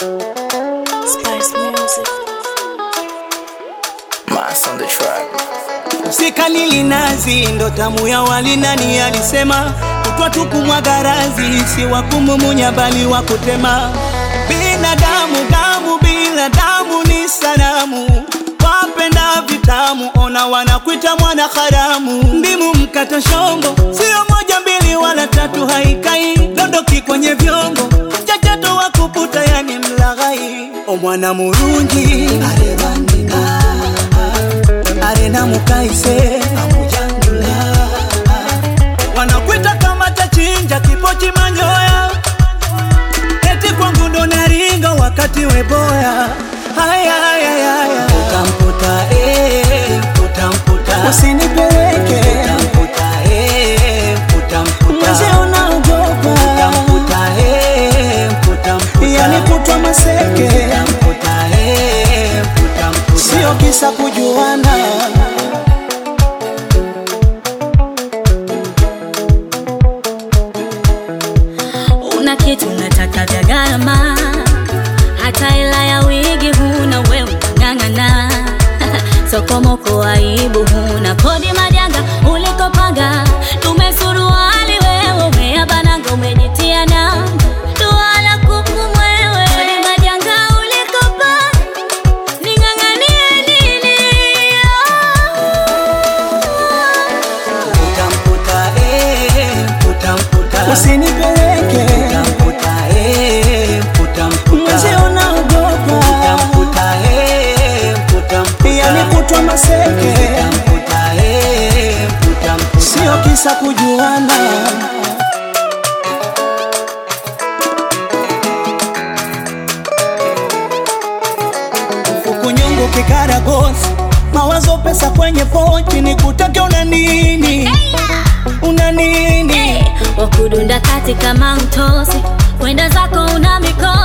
Spice Music. Mass on the track. Sikalili nazi ndo tamu ya wali, nani alisema? Kutwa tu kumwaga razi, si wa kumumunya bali wa kutema. Binadamu damu bila damu ni sanamu, wapenda vitamu, ona wanakuita mwana haramu. Ndimu mkata shongo, sio moja mbili wala tatu, haikai dondoki kwenye vyombo, mchachato wa kuputa, yani mlaghai. O mwana murungi arebandika arena mukaise amujangula wanakwita kama tachinja kipochi manyoya eti kwangu ndo naringa wakati weboya haya haya haya utamputa eh utamputa usinipeleke utamputa eh utamputa mzee unaogopa utamputa eh utamputa yani kutwa maseke utamputa eh utamputa sio kisa kujuana Una kitu unataka vya gharama, hata hela ya wigi huna, we unang'ang'ana sokomoko, aibu huna, kodi majanga ulikopanga, tumesuruali wewe, umeyabananga, umejitia nanga, duala kuku mwewe, kodi majanga ulikopanga, ning'ang'anie nini? utamputa eh utamputa usinipeleke utamputa eh utamputa mzee unaogopa utamputa eh utamputa yani kutwa maseke utamputa eh utamputa sio kisa kujuana Fukunyungu kikaragosi mawazo pesa kwenye pochi ni kutake una nini una nini wakudunda kati kama mtosi, kwenda zako una mikosi